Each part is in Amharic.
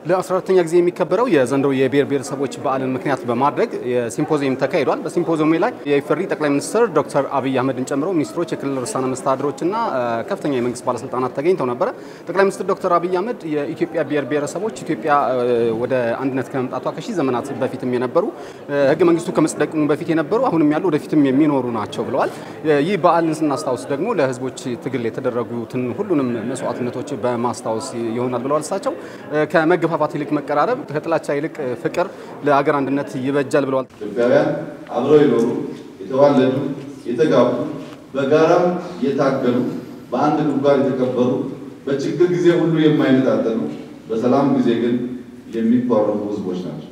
ለ14ተኛ ጊዜ የሚከበረው የዘንድሮ የብሔር ብሔረሰቦች በዓልን ምክንያት በማድረግ ሲምፖዚየም ተካሂዷል። በሲምፖዚየሙ ላይ የኢፌዴሪ ጠቅላይ ሚኒስትር ዶክተር አብይ አህመድን ጨምሮ ሚኒስትሮች፣ የክልል ርዕሳነ መስተዳድሮችና ከፍተኛ የመንግስት ባለስልጣናት ተገኝተው ነበረ። ጠቅላይ ሚኒስትር ዶክተር አብይ አህመድ የኢትዮጵያ ብሔር ብሔረሰቦች ኢትዮጵያ ወደ አንድነት ከመምጣቷ ከሺህ ዘመናት በፊትም የነበሩ ህገ መንግስቱ ከመጽደቁ በፊት የነበሩ አሁንም ያሉ ወደፊትም የሚኖሩ ናቸው ብለዋል። ይህ በዓልን ስናስታውስ ደግሞ ለህዝቦች ትግል የተደረጉትን ሁሉንም መስዋዕትነቶች በማስታወስ ይሆናል ብለዋል። እሳቸው ከመገፋፋት ይልቅ መቀራረብ፣ ከጥላቻ ይልቅ ፍቅር ለሀገር አንድነት ይበጃል ብለዋል። ኢትዮጵያውያን አብረው የኖሩ የተዋለዱ፣ የተጋቡ፣ በጋራም የታገሉ፣ በአንድ ጉድጓድ የተቀበሩ፣ በችግር ጊዜ ሁሉ የማይነጣጠሉ፣ በሰላም ጊዜ ግን የሚኳረፉ ህዝቦች ናቸው።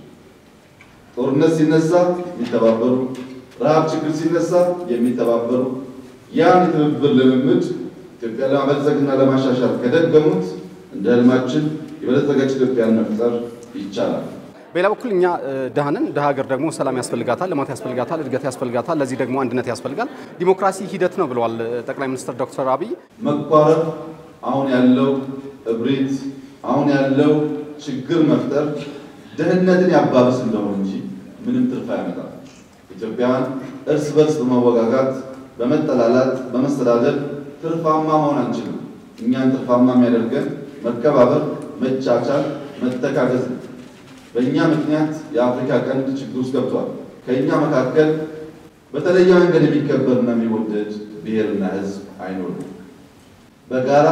ጦርነት ሲነሳ የሚተባበሩ፣ ረሃብ ችግር ሲነሳ የሚተባበሩ ያን የትብብር ልምምድ ኢትዮጵያ ለማበልጸግና ለማሻሻል ከደገሙት እንደ ህልማችን የበለጸገች ኢትዮጵያን መፍጠር ይቻላል። በሌላ በኩል እኛ ድሃንን ድሃ ሀገር ደግሞ ሰላም ያስፈልጋታል፣ ልማት ያስፈልጋታል፣ እድገት ያስፈልጋታል። ለዚህ ደግሞ አንድነት ያስፈልጋል። ዲሞክራሲ ሂደት ነው ብለዋል ጠቅላይ ሚኒስትር ዶክተር አብይ። መኳረፍ አሁን ያለው እብሪት፣ አሁን ያለው ችግር መፍጠር ድህነትን ያባብስ እንደሆነ እንጂ ምንም ትርፍ አያመጣም። ኢትዮጵያውያን እርስ በርስ በመወጋጋት በመጠላላት በመስተዳደር ትርፋማ መሆን አንችልም። እኛን ትርፋማ የሚያደርገን መከባበር፣ መቻቻል፣ መተጋገዝ ነው። በእኛ ምክንያት የአፍሪካ ቀንድ ችግር ውስጥ ገብቷል። ከእኛ መካከል በተለየ መንገድ የሚከበርና የሚወደድ ብሔርና ሕዝብ አይኖርም። በጋራ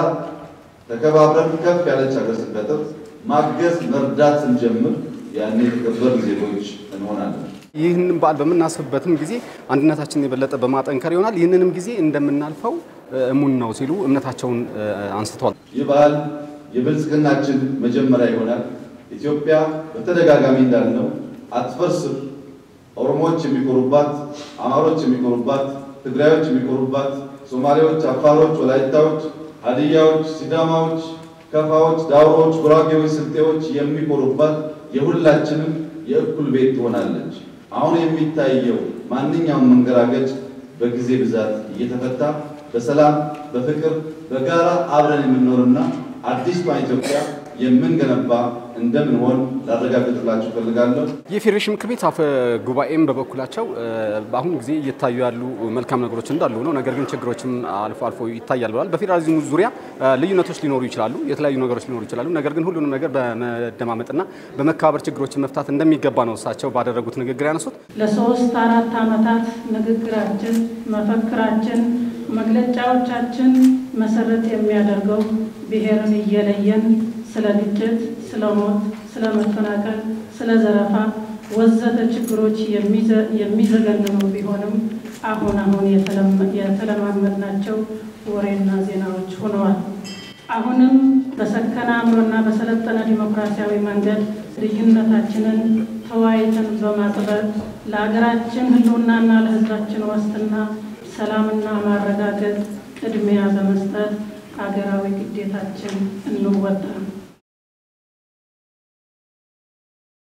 ተከባብረን ከፍ ያለች ሀገር ስንፈጥር ማገዝ መርዳት ስንጀምር ያኔ የተከበርን ዜጎች እንሆናለን። ይህንን በዓል በምናስብበትም ጊዜ አንድነታችንን የበለጠ በማጠንከር ይሆናል። ይህንንም ጊዜ እንደምናልፈው እሙን ነው ሲሉ እምነታቸውን አንስተዋል። ይህ በዓል የብልጽግናችን መጀመሪያ ይሆናል። ኢትዮጵያ በተደጋጋሚ እንዳልነው አትፈርስም። ኦሮሞዎች የሚኮሩባት፣ አማሮች የሚኮሩባት፣ ትግራዮች የሚኮሩባት፣ ሶማሌዎች፣ አፋሮች፣ ወላይታዎች፣ ሀዲያዎች፣ ሲዳማዎች፣ ከፋዎች፣ ዳውሮዎች፣ ጉራጌዎች፣ ስልጤዎች የሚኮሩባት የሁላችንም የእኩል ቤት ትሆናለች። አሁን የሚታየው ማንኛውም መንገራገጭ በጊዜ ብዛት እየተፈታ በሰላም በፍቅር በጋራ አብረን የምንኖርና አዲስቷን ኢትዮጵያ የምንገነባ እንደምንሆን ላረጋግጥላችሁ እፈልጋለሁ። የፌዴሬሽን ምክር ቤት አፈ ጉባኤም በበኩላቸው በአሁኑ ጊዜ እየታዩ ያሉ መልካም ነገሮች እንዳሉ ነው፣ ነገር ግን ችግሮችም አልፎ አልፎ ይታያል ብለዋል። በፌዴራሊዝሙ ዙሪያ ልዩነቶች ሊኖሩ ይችላሉ፣ የተለያዩ ነገሮች ሊኖሩ ይችላሉ። ነገር ግን ሁሉንም ነገር በመደማመጥና በመከባበር ችግሮችን መፍታት እንደሚገባ ነው እሳቸው ባደረጉት ንግግር ያነሱት። ለሶስት አራት ዓመታት ንግግራችን፣ መፈክራችን፣ መግለጫዎቻችን መሰረት የሚያደርገው ብሔርን እየለየን ስለ ግጭት፣ ስለ ሞት፣ ስለ መፈናቀል፣ ስለ ዘረፋ ወዘተ ችግሮች የሚዘገንኑ ቢሆንም አሁን አሁን የተለማመድናቸው ወሬና ዜናዎች ሆነዋል። አሁንም በሰከነ አእምሮና በሰለጠነ ዲሞክራሲያዊ መንገድ ልዩነታችንን ተወያይተን በማጥበብ ለሀገራችን ሕልውናና ለሕዝባችን ዋስትና ሰላምና ማረጋገጥ ቅድሚያ በመስጠት ሀገራዊ ግዴታችን እንወጣ።